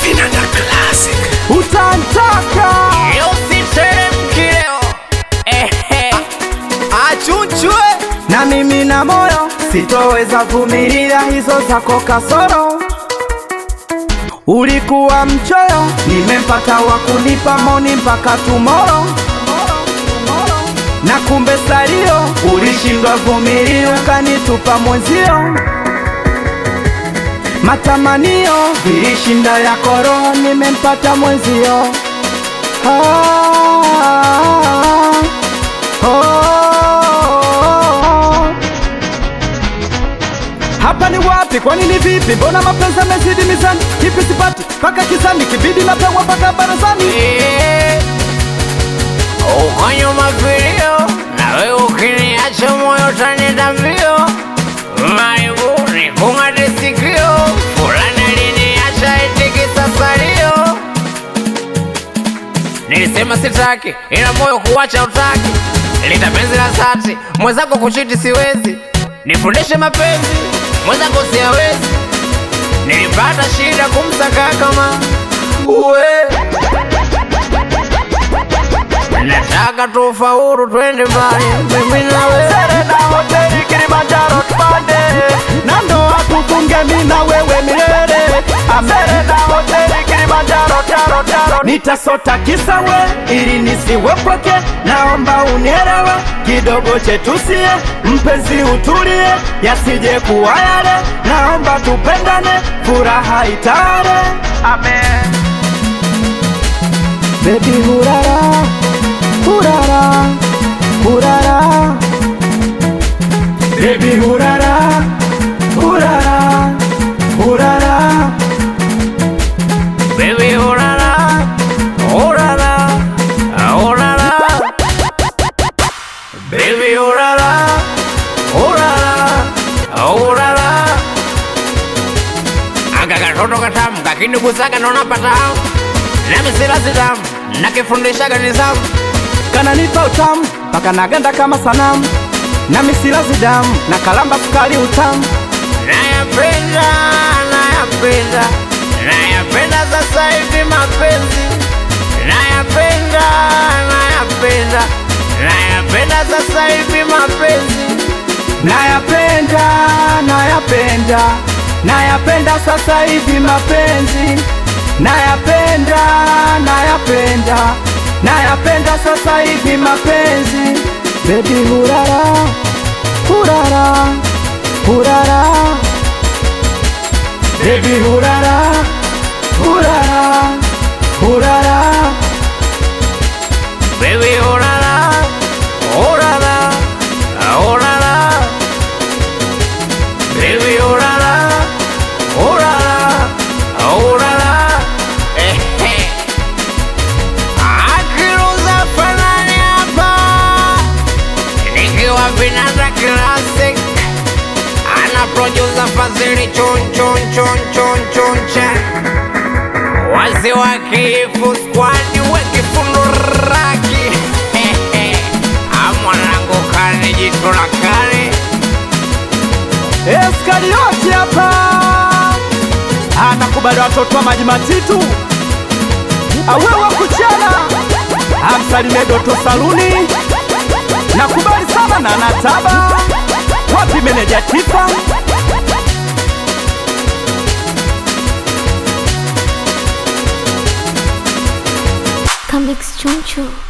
Vinanda Classic. utantaka Usiteremki leo ehe, achunchwe na mimi na moyo sitoweza vumilia hizo zako kasoro ulikuwa mchoyo nimempata wa kunipa moni mpaka tumoro na kumbe salio ulishindwa vumilia ukanitupa mwenzio matamanio vilishinda ya koro nimempata mwenzio ah, oh. Hapa ni wapi? Kwani ni vipi? Mbona mapenzi yamezidi mizani? Kipi sipati mpaka kizani, kibidi napewa mpaka barazani. Eh, uko nyuma vilio na wewe ukiniacha moyo utanenda mbio maibu ni kung'ate sikio fulani aliniacha itikisa salio nilisema sitaki ila moyo kuwacha utaki lita penzi la dhati mwenzako kuchiti siwezi nifundishe mapenzi mwenzako siawezi nilipata shida kumsaka kama uwe nataka tufaulu twende mbali mimi na wewe Serena hoteli Kilimanjaro tupande, na ndoa tufunge mimi na wewe milele. Serena hoteli Kilimanjaro taro taro, nitasota kisa we ili nisiwe pweke. Naomba unielewe kidogo chetu sie, mpenzi utulie, yasije kuwa yale. Naomba tupendane, furaha itare. Amen. Baby hurara, hurara, hurara Baby hurara, hurara, hurara baby urara urara urara baby urara urara urara aka katoto katamu kakinigusaga naona patamu nami sila sitamu nakifundishaga nizamu Kananipa utamu, paka naganda kama sanamu Na misila zidamu, na kalamba sukari utamu nayapenda nayapenda nayapenda sasa hivi mapenzi nayapenda nayapenda nayapenda sasa hivi mapenzi Nayapenda, nayapenda, nayapenda sasa hivi mapenzi Nayapenda, nayapenda, nayapenda sasa hivi mapenzi Baby hurara, hurara, hurara Baby hurara, hurara, hurara baby urara urara urara baby urara urara urara ehe akiruza fanani hapa nikiwa vinanda classic ana producer fazili chon chon chon chon chon chon Wazee wa kifu squad wekifundo raki amwanangu kane jitu la kale Eskarioti hapa anakubali watoto wa maji matitu awewa kuchana amsalimie Doto Saluni nakubali sana na nataba wapi meneja tifa Come Chunchu.